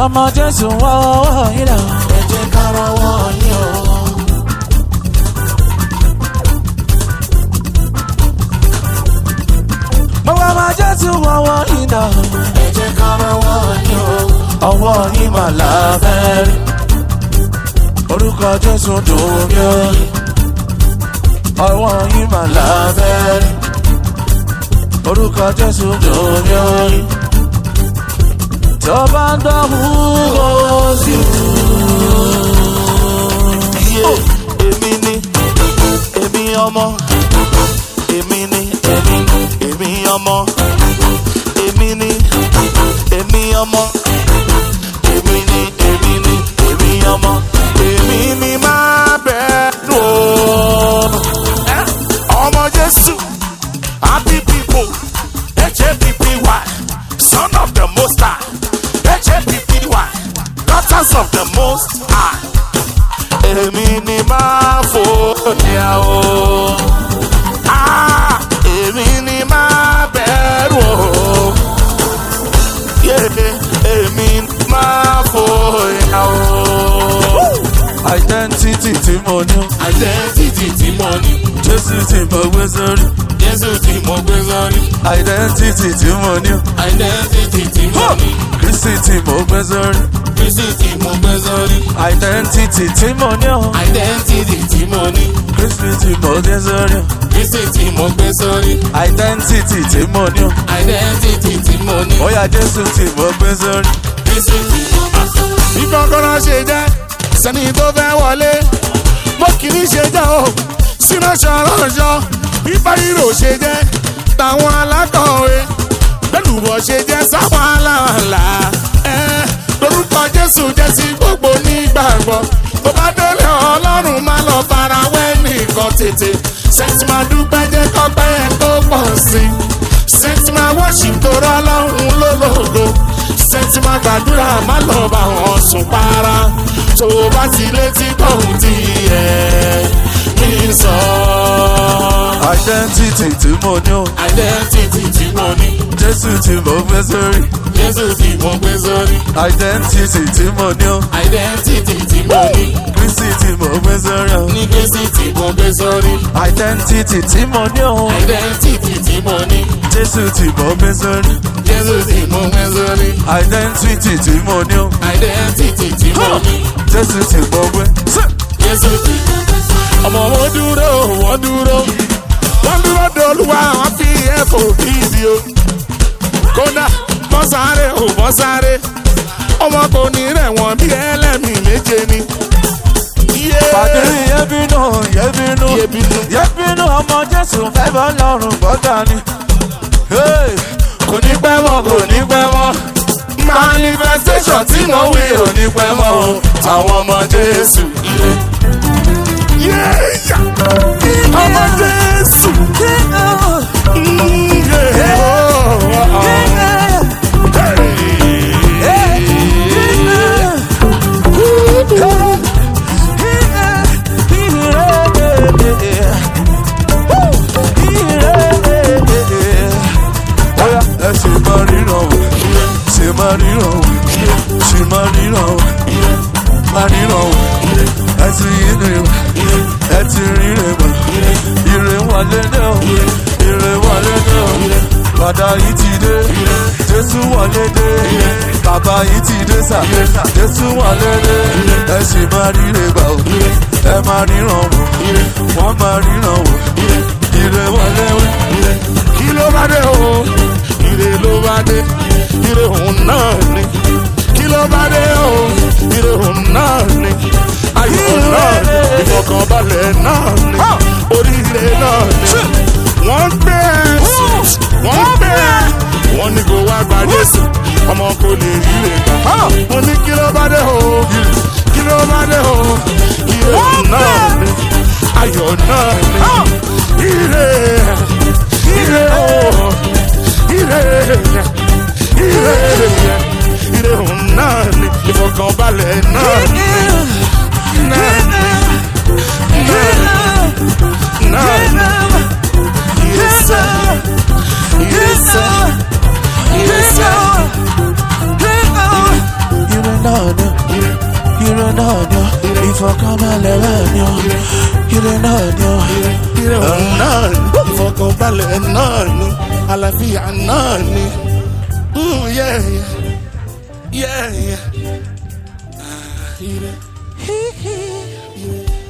ọmọ jésù wọ́wọ́ yín lọ. ẹ jẹ́ ká rọwọ́ yín o. gbogbo ọmọ jésù wọ́wọ́ yín lọ. ẹ jẹ́ ká rọwọ́ yín o. ọwọ́ yín mà láfẹ́ rí. orúkọ jésù dùn mí ó. ọwọ́ yín mà láfẹ́ rí. orúkọ jésù dùn mí ó. tó bá ń gbọ́ wúwo sí Iye èmi ni èmi ọmọ èmi ni èmi èmi ọmọ èmi ni èmi ọmọ èmi ni èmi ni èmi ọmọ èmi ni máa bẹ̀rù o. Ẹ́, ọmọ Jésù happy people HAPPY son of the most high HAPPY daughters of the most high èmi ni máa fòyà o. Ah, èmi ni máa bẹ̀rù o. Yeah, èmi ni máa fòyà o. identity tí mo ní. Identity tí mo ní, jésù tí mo gbé sórí. Jésù tí mo gbé sórí. identity tí mo ní. Identity tí mo ní, kristi tí mo gbé sórí. Kristi tí mo gbé sórí. identity tí mo ní. Identity tí mo ní, kristi tí mo gbé sórí. Kristi tí mo gbé sórí. identity tí mo ní. Identity tí mo ní. bóyá jésù tí mo gbé sórí. bí kọ́kọ́rọ́ ṣe jẹ́ sẹ́ni tó fẹ́ wọlé bó kìíní ṣe jẹ́ o sínú ṣọ̀rọ̀ṣọ̀ bí báyìírò ṣe jẹ́ táwọn alákọ̀wé lẹ́lùbọ̀ ṣe jẹ́ sáwọn aláàlá ẹ̀ lórúkọ jésù jẹ́ sí gbogbo nígbàgbọ́ tó bá délé ọlọ́run má lọ fara wẹ́ nìkan tètè sẹ́ńtì máa dúpẹ́ jẹ́ kọ́pẹ́ ẹ̀ tó pọ̀ sí i sẹ́ńtì máa worship tó rọ́ ọlọ́run lólógo sẹ́ńtì máa gbàdúrà má lọ bá wọn sùn para tó o bá ti létí kọ́hún ti ẹ̀ kí n sọ. identity tí mo ní. identity tí mo ní jésù tí mo gbé sórí. jésù tí mo gbé sórí identity tí mo ní. identity tí mo ní kristi tí mo gbé sórí. ní kristi tí mo gbé sórí identity tí mo ní. identity tí mo ní jésù tí mo gbé sórí. jésù tí mo gbé sórí identity tí mo ní. identity tí mo ní jésù tí mo gbé. jésù tí ọmọ wọn dúró wọn dúró wọn dúró dolúwa wọn fi ẹ̀fọ́ fídíò kódà bọ́ sáré ò bọ́ sáré ọmọ kò ní rẹ̀ wọ́n bí ẹlẹ́mìí méje ni. pàdé yẹ́bínú yẹ́bínú Yẹ́bínú. yẹ́bínú ọmọ jésù fẹ́ bọ́ lọ́rùn gbọ́dọ̀ ni. Hey! kò ní pẹ́ mọ́ kò ní pẹ́ mọ́ manifestation tí mo wí ò ní pẹ́ mọ́ o àwọn ọmọ jésù. Yeah! ọmọ jésù. Mm, yeah. Oh, oh, oh. Oya, ẹ ṣe máa ríran wò, ṣe máa ríran wò, ṣe máa ríran wò, máa ríran wò, ẹ ti ríre wò, ẹ ti ríre wò, ire wọlé dé o, ire wọlé dé o, bàdà yìí ti dé, Jésù wọlé dé, bàbá yìí ti dé sà, Jésù wọlé dé, ẹ ṣe máa ríre gbà o, ẹ máa ríran wò, wọ́n máa ríran wò, ire wọlé wò. kí ló bá dé o ire ló bá dé ire òun náà ni kí ló bá dé o ire òun náà ni ayọ̀ náà ni ìfọkànbalẹ̀ náà ni oríire náà ni wọ́n gbé ẹ wọ́n gbé ẹ wọ́n ní kó wá gba Jésù ọmọ kò lè rí rè gbà mo ní kí ló bá dé o kí ló bá dé o ire òun náà ni ayọ̀ náà ni ire ire o ire ire ire òun náà ni ìfọkànbalẹ̀ náà ni náà ni náà ni ire sẹ́ ire sẹ́ ire sẹ́. Ire ìfọ̀kànbalẹ̀ náà ni àlàáfíà náà ni. Mm, yeah, yeah. Yeah, yeah. Ah, ire. Ire.